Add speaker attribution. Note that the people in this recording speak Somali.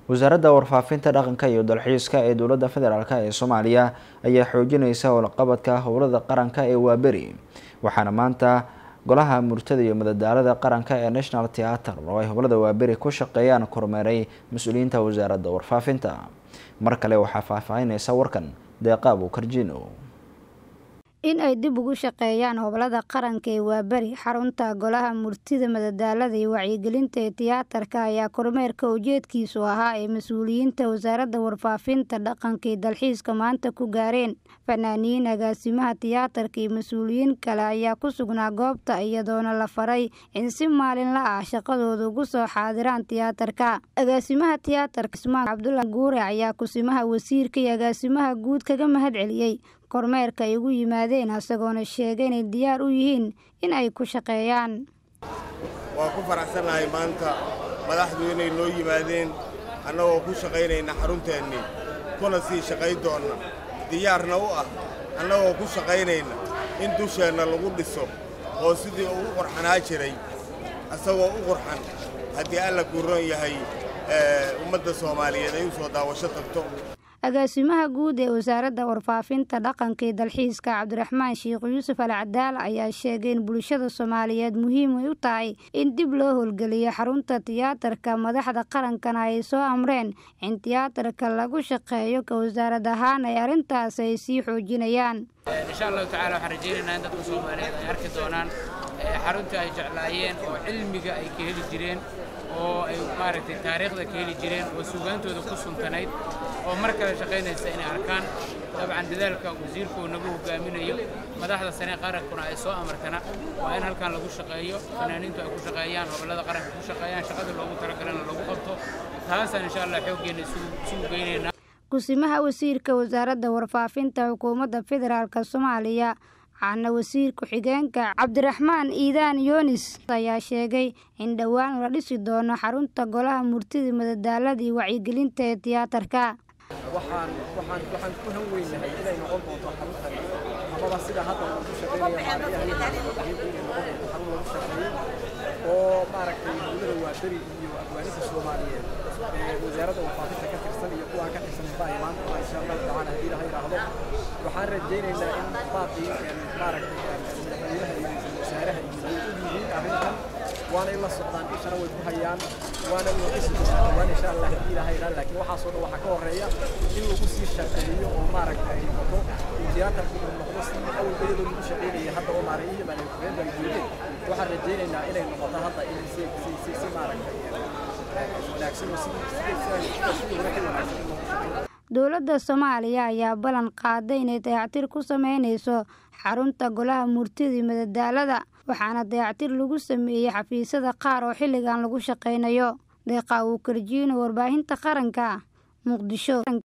Speaker 1: wasaaradda warfaafinta dhaqanka iyo dalxiiska ee dowladda federaalk ee soomaaliya ayaa xoojineysa howlqabadka howlada qaranka ee waaberi waxaana maanta golaha murtada iyo madadaalada qaranka ee national theatre oo ay howlada waaberi ku shaqeeyaan kormeeray mas-uuliyiinta wasaaradda warfaafinta mar kale waxaa faahfaahineysa warkan deeqaab karjino
Speaker 2: in ay dib ugu shaqeeyaan hoblada qaranka ee waaberi xarunta golaha murtida madadaalada iyo wacyigelinta ee tiyaatarka ayaa kormeerka ujeedkiisu ahaa ee mas-uuliyiinta wasaaradda warfaafinta dhaqanka iyo dalxiiska maanta ku gaareen fanaaniyiin agaasimaha tiyaatarka iyo mas-uuliyiin kale ayaa ku sugnaa goobta iyadoona la faray in si maalinla ah shaqadooda ugu soo xaadiraan tiyaatarka agaasimaha tiyaatarka ismaan cabdulla guure ayaa kusimaha wasiirka iyo agaasimaha guud kaga mahad celiyey kormeerka ay ugu yimaadeen isagoona sheegay inay diyaar u yihiin in ay ku shaqeeyaan
Speaker 3: waan ku faraxsannahay maanta madaxdu inay noo yimaadeen annagoo ku shaqaynayna xarunteennii kuna sii shaqayn doonna diyaarna u ah annagoo ku shaqaynayna in dusheenna lagu dhiso oo sidii ugu qurxanaa jiray isagoo u qurxan haddii alla kuuroon yahay ummadda soomaaliyeed ay u soo daawasho tagto
Speaker 2: agaasimaha guud ee wasaaradda warfaafinta dhaqanka iyo dalxiiska cabdiraxmaan sheekh yuusuf al cadaal ayaa sheegay in bulshada soomaaliyeed muhiim ay u tahay in dib loo howlgeliyo xarunta tiyaatarka madaxda qarankana ay soo amreen in tiyaatarka lagu shaqeeyo ka wasaarad ahaan ay arrintaas ay sii xoojinayaan
Speaker 4: insha allahu tacala waxaan rajaynaynaa in dadka soomaaliyeed ay arki doonaan xaruntii ay jeclaayeen oo cilmiga ay ka heli jireen oo ay maaragtay taariikhda ka heli jireen oo sugaantooda ku suntanayd oo mar kale shaqaynaysa inay arkaan dabcan dadaalka wasiirku nagu hogaaminayo madaxda sane qarankuna ay soo amartana waa in halkan lagu shaqeeyo fanaaniintu ay ku shaqeeyaan hobolada qaranka ku shaqeeyaan shaqada loogu talagalana lagu qabto taasaan insha allah xooggeenna isugu geynaynaa
Speaker 2: kusimaha wasiirka wasaaradda warfaafinta xukuumadda federaalk soomaaliya caana wasiir ku-xigeenka cabdiraxmaan iidaan yoonis ayaa sheegay in dhowaan la dhisi doono xarunta golaha murtida madadaalada iyo wacyigelinta ee tiyaatarka
Speaker 5: waxaan waxaan waxaan ku han weynahay inay noqon doonto xaruntan amaba sida hadda uu ku shaqeynaya maarayaha inay noqon doonto xarun lagu shaqeeyo oo maaragtay dowlada waaberi iyo afgaaninta soomaaliyeed ee wasaaradda warfaafinta ka tirsan iyo kuwaan ka tirsan baa imaan doona insha allahu tacaala haddii ilaha yidhaahdo waxaan rajaynaynaa in baaqii maaragtay madaxweynaha iyo ra-iisul wasaaraha iyo way og yihiin arrintan waana in la socdaan ishana way ku hayaan waana loo dhisi doonaa dhawaan insha allah haddii ilaha yidhahdo laakiin waxaasoo dhan waxaa ka horreeya in lagu sii shaqeeyo oo maaragtay ay noqoto in tiyaatarku uu noqdo si awalba iyadoo lagu shaqeynaya hadda oo maarayihii baan ay baan joogeen waxaan rajaynaynaa inay noqoto hadda in si si si si maaragtay wanaagsan oo si si si wanaagsan wanaagsan
Speaker 2: dowladda soomaaliya ayaa ballan qaaday inay dayactir ku sameynayso xarunta golaha murtida iyo madadaalada waxaana dayactir lagu sameeyey xafiisyada qaar oo xilligan lagu shaqaynayo deeqa uu karjiino warbaahinta qaranka muqdisho